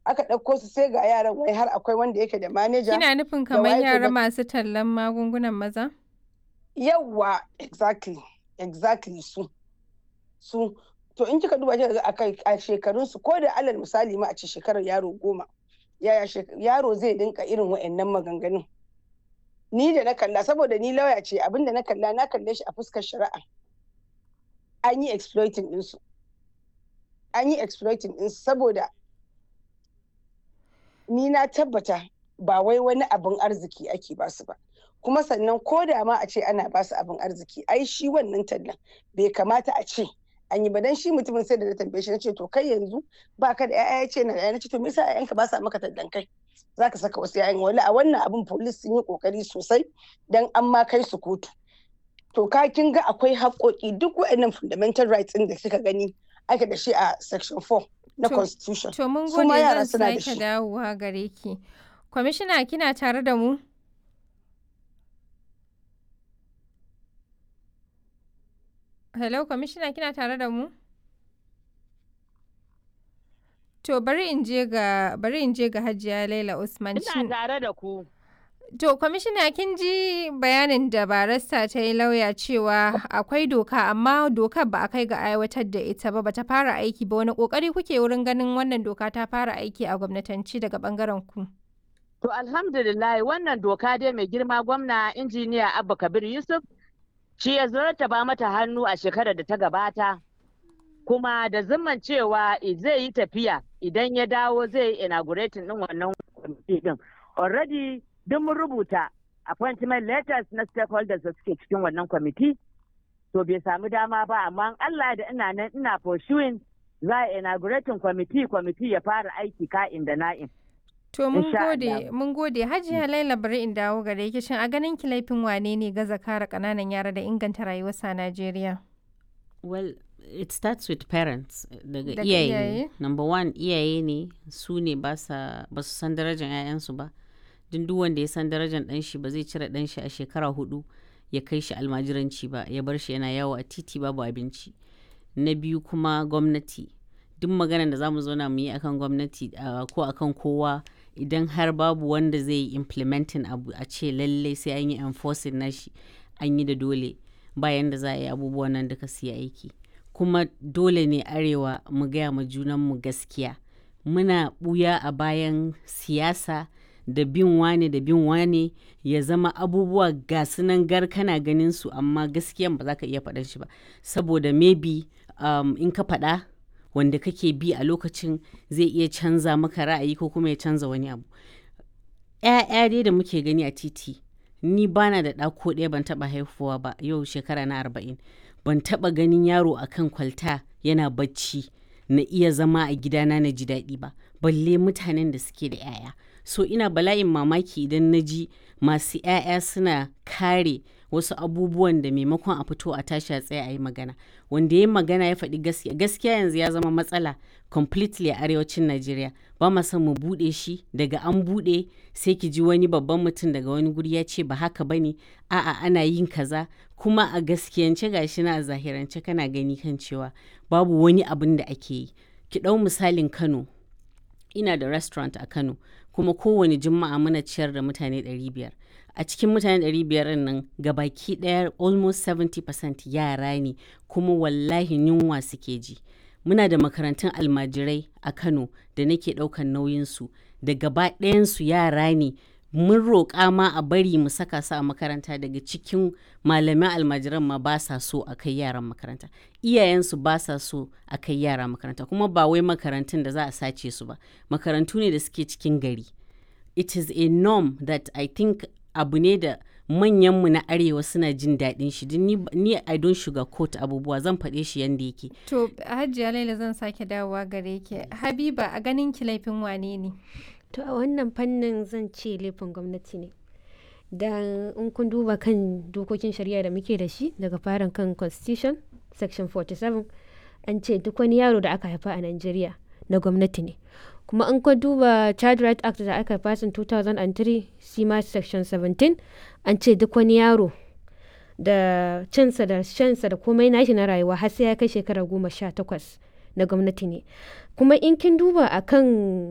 aka ɗauko su sai ga yaran wai har akwai wanda yake da manaja Kina nufin da kamar waye to yara ba- masu tallan magungunan maza? yawwa exactly exactly su su to in kika duba kika ga akai a shekarun su ko da alal misali ma a ce shekarar yaro goma yaya shek- yaro zai dinka irin wa'annan maganganun ni da na kalla saboda ni lauya ce abinda na kalla na kalle shi a fuskar shari'a an yi exploiting ɗinsu an yi exploiting ɗinsu saboda ni na tabbata ba wai wani abin arziki ake basu ba kuma sannan ko da ma a ce ana basu abin arziki ai shi wannan tallan bai kamata a ce an yi ba dan shi mutumin sai da na tambaye shi na ce to kai yanzu ba ka da 'ya'ya ya ce na da 'ya'ya na ce to me yasa 'ya'yanka ba sa maka tallan kai za ka saka wasu 'ya'yan wani a wannan abin police sun yi kokari sosai dan an ma kai su kotu to ka kin ga akwai haƙoƙi duk waɗannan fundamental rights ɗin da kika gani ake da shi a section 4 na To- constitution To mun Su ma gode yara zan suna da sake shi. dawowa gare ki. Kwamishina kina tare da mu? Hello, kwamishina kina tare da mu? To bari in je ga bari in je ga Hajiya Laila Usman. Ina Shin- tare da ku. To, kwamishina kin ji bayanin da barista ta yi lauya cewa akwai doka amma dokar ba a kai ga aiwatar da ita ba bata fara aiki ba wani kokari kuke wurin ganin wannan doka ta fara aiki a gwamnatanci daga bangaren ku. To alhamdulillah wannan doka dai mai girma gwamna injiniya Abba Kabir Yusuf shi ya ba mata hannu a shekarar da ta gabata kuma da zimman cewa i- zai yi tafiya idan ya dawo zai yi inaugurating din wannan kwamiti din. Already duk mun rubuta appointment letters na stakeholders da suke cikin wannan kwamiti to bai samu dama ba amma in Allah da ina nan ina pursuing za a inaugurating kwamiti kwamiti ya fara aiki ka'in da na'in. To mun Insha gode Allah. mun gode Hajiya Laila bari in dawo gare ki shin a ganin ki laifin wane ne gaza kare kananan yara da inganta rayuwarsa a Najeriya? Well, it starts with parents daga Daga iyaye. iyaye? Number one iyaye ne su ne ba sa- ba su san darajar 'ya'yansu ba. Duk duk wanda ya san darajar ɗan shi ba zai cire ɗan shi a shekara hudu ya kai shi almajiranci ba ya bar shi yana yawo a titi babu abinci. Na biyu kuma gwamnati. Duk maganar da za mu zauna mu yi akan gwamnati ah, ko akan kowa idan har babu wanda zai yi implementing abu a ce lallai sai an yi enforcing nashi an yi da dole bayan da za a yi abubuwan nan duka su yi aiki. kuma dole ne arewa mu gaya ma junanmu gaskiya muna buya a bayan siyasa da bin wane da bin wane ya zama abubuwa ga sunan gar kana ganin su amma gaskiyan ba za ka iya faɗan shi ba saboda maybe um, in ka faɗa wanda kake bi a lokacin zai iya canza maka ra'ayi ko kuma ya canza wani abu 'ya'ya dai da muke gani a titi ni bana da ɗa ko ɗaya ban taɓa haihuwa ba yau shekara na arba'in ban taɓa ganin yaro a kan kwalta yana bacci na iya zama a gidana na ji daɗi ba balle mutanen da suke da 'ya'ya so ina bala'in mamaki idan na ji masu 'ya'ya suna kare wasu abubuwan da maimakon a fito a tashi a tsaye a yi magana wanda ya yi magana ya faɗi gaskiya gaskiya yanzu ya zama matsala completely a arewacin najeriya ba ma son mu buɗe shi daga an buɗe sai ki ji wani babban mutum daga wani guri ya ce ba haka bane a'a ana yin kaza kuma a gaskiyance gashi na a zahirance kana gani kan cewa babu wani abin da ake yi ki ɗau misalin kano ina da restaurant a Kano kuma kowane juma'a muna ciyar da mutane 500 a cikin mutane 500 nan gabaki daya almost 70% yara ne kuma wallahi yunwa suke ji muna da makarantun almajirai a Kano da nake daukan nauyinsu da gaba ɗayansu yara ne mun roƙa ma a bari mu saka su a makaranta daga cikin malaman almajiran ma ba sa so a kai yaran makaranta iyayensu ba sa so a kai yara makaranta kuma ba wai makarantun da za a sace su ba makarantu ne da suke cikin gari it is a norm that i think abu ne da manyanmu na arewa suna jin daɗin shi don ni, ni i don't sugarcoat abubuwa zan faɗe shi yanda yake To Hajiya Laila zan sake dawowa gare ki. Habiba a ganin ki laifin wane ne? To a wannan fannin zan ce laifin gwamnati ne. Dan in kun duba kan dokokin shari'a da muke da shi daga farin kan constitution section 47 an ce duk wani yaro da aka haifa a Najeriya na gwamnati ne. Kuma in ka duba Child Right Act da aka fasin 2003 shi ma section 17 an ce duk wani yaro da cinsa da shansa da komai nashi na rayuwa har sai ya kai shekara goma sha takwas na gwamnati ne kuma in kin duba akan